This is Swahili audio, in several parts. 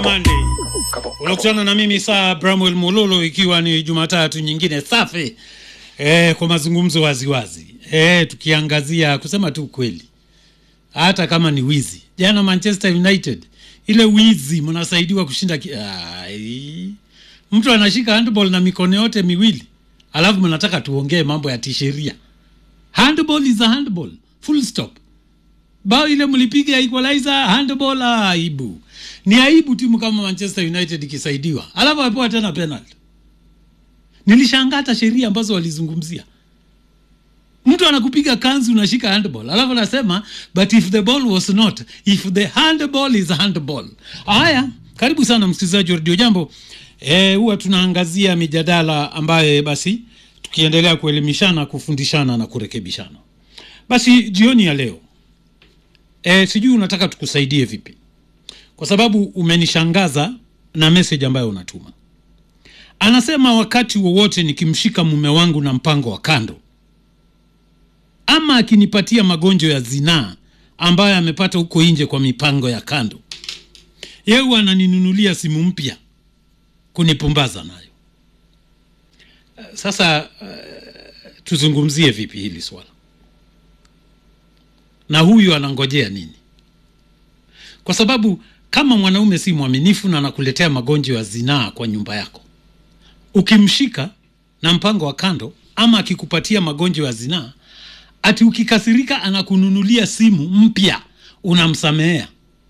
Monday. Unakutana na mimi saa Bramwell Mololo, ikiwa ni Jumatatu nyingine safi eh, kwa mazungumzo waziwazi eh, tukiangazia kusema tu kweli, hata kama ni wizi. Jana Manchester United ile wizi, mnasaidiwa kushinda ki... Ai, mtu anashika handball na mikono yote miwili, alafu mnataka tuongee mambo ya tisheria. Handball is a handball, full stop. Bao ile mlipiga equalizer handball, aibu. Ni aibu timu kama Manchester United ikisaidiwa, alafu apewa tena penalty. Nilishangaa hata sheria ambazo walizungumzia. Mtu anakupiga kanzu unashika handball, alafu anasema but if the ball was not, if the handball is handball. Haya, karibu sana msikilizaji wa Radio Jambo. Eh, huwa tunaangazia mijadala ambaye basi tukiendelea kuelimishana, kufundishana na kurekebishana. Basi jioni ya leo e, sijui unataka tukusaidie vipi, kwa sababu umenishangaza na message ambayo unatuma. Anasema wakati wowote nikimshika mume wangu na mpango wa kando, ama akinipatia magonjwa ya zinaa ambayo amepata huko nje kwa mipango ya kando, yeye huwa ananinunulia simu mpya kunipumbaza nayo. Sasa uh, tuzungumzie vipi hili swala na huyu anangojea nini? Kwa sababu kama mwanaume si mwaminifu na anakuletea magonjwa ya zinaa kwa nyumba yako, ukimshika na mpango wa kando, ama akikupatia magonjwa ya zinaa, ati ukikasirika anakununulia simu mpya, unamsamehea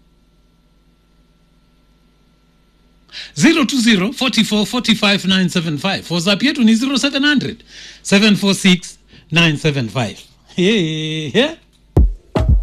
020 44 45 975. WhatsApp yetu ni 0700 746 975. Hey, hey.